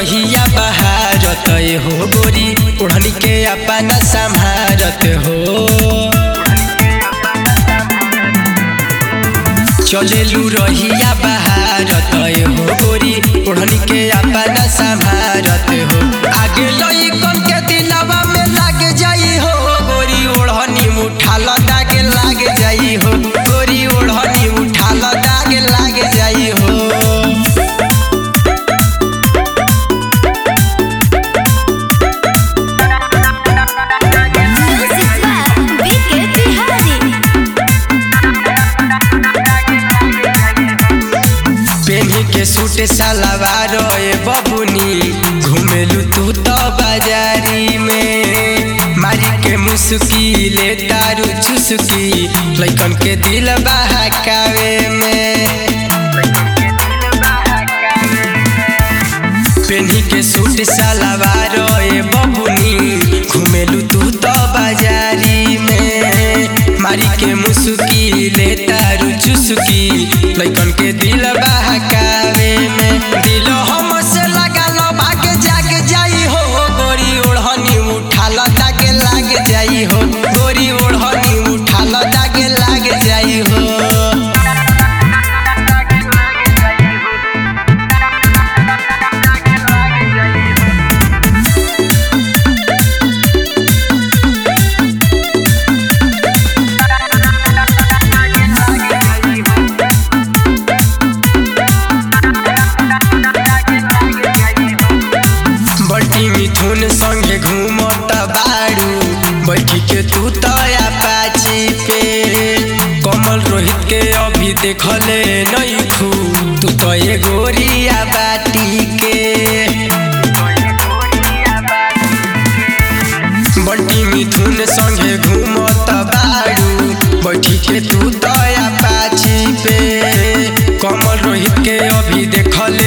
रहिया बहारत हो गोरी ओढ़नी के अपना संभारत हो चलेलू रहिया बहारत हो गोरी ओढ़नी के अपना संभारत हो आगे लइकन के दिलवा में लाग जाई हो गोरी ओढ़नी उठाल दाग लाग जाई हो गोरी ओढ़नी उठाल दाग लाग जाई हो Music by Vicky Bihari. पेन्ही के सूट सलवार ए बबुनी घुमेलू तू तो बाजारी में मारी के मुस्की ले तारू चुस्की लइकन के दिल बहकावे में पेन्ही के सूट सलवार ए बबुनी घुमेलू तू तो बाजारी में मारी के मुस्की ले तारू चुस्की लइकन के दिल बहकावे में दिल हम से लगा लो भाग जाग जाई हो गोरी ओढ़नी उठाल दाग लाग जाई हो गोरी ओढ़नी उठाल दाग लाग जाई हो बल्टी मिथुन संगे घूमत बाड़ू बैठी के तू तया पाची पे कमल रोहित के अभी देखले नहीं खू तू तो ये गोरिया बाटी के बल्टी मिथुन संगे घूमत बाड़ू बैठी के तू तया पाची पे कमल रोहित के अभी देखले